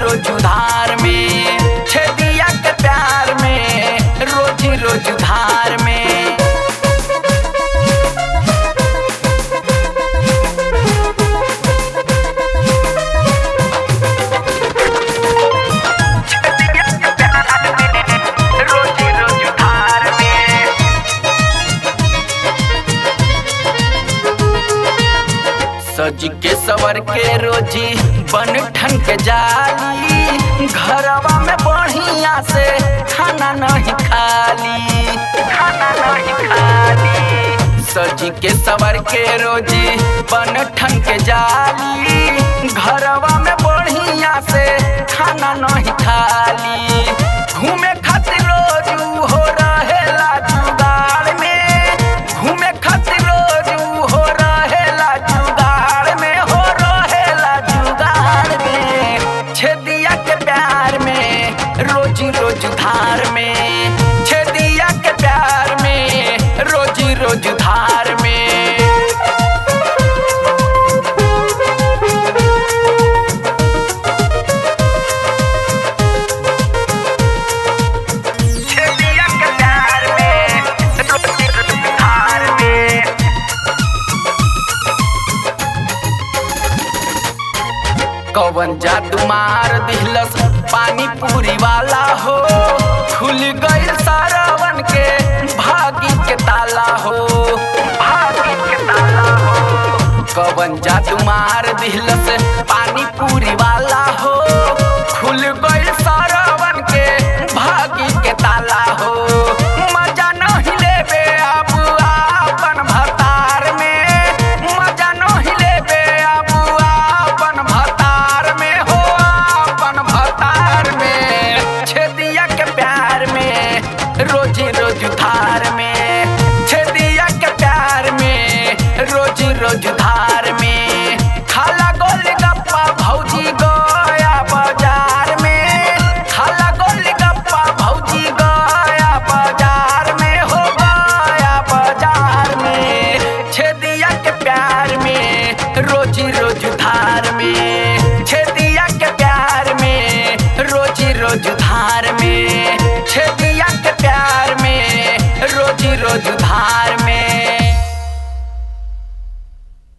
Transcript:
रोज उधार में छेदिया के प्यार में रोजी रोज उधार में छेदिया के प्यार में रोजी रोज उधार में सज के सवर के रोजी बन ठन के जाली घरवा में बढ़िया से खाना नहीं खाली खाना नहीं खाली सज के सवर के रोजी बन ठन के जाली घरवा में बढ़िया से खाना नहीं खाली घूमे खातिर रोज उ हो रहेला जुगाड़ में घूमे खातिर रोज उ हो रहेला जुगाड़ में हो रहेला जुगाड़ में छेदिया के प्यार में रोजी रोज धार में छेदिया के प्यार में रोजी रोज धार में छेदिया के प्यार में रोजी रोज धार में कवन जादू मार दिहलस पानी पूरी वाला हो खुल गइल सारावन के भागी के ताला हो भागी के ताला हो कवन जादू मार दिहलस पानी पूरी वाला हो खुल गइल सारावन के भागी के ताला हो मजा नहीं लेबे अब आपन भतार में मजा नहीं लेबे अब आपन भतार में हो आपन भतार में छेदिया के प्यार में रोजी रोज धार में छेदिया के प्यार में रोजी रोज धार में खाला गोल गप्पा भौजी गया बाजार में खाला गोल गप्पा भौजी गया बाजार में हो गया बाजार में छेदिया के प्यार में रोजी रोज धार में छेदिया के प्यार में रोजी रोज धार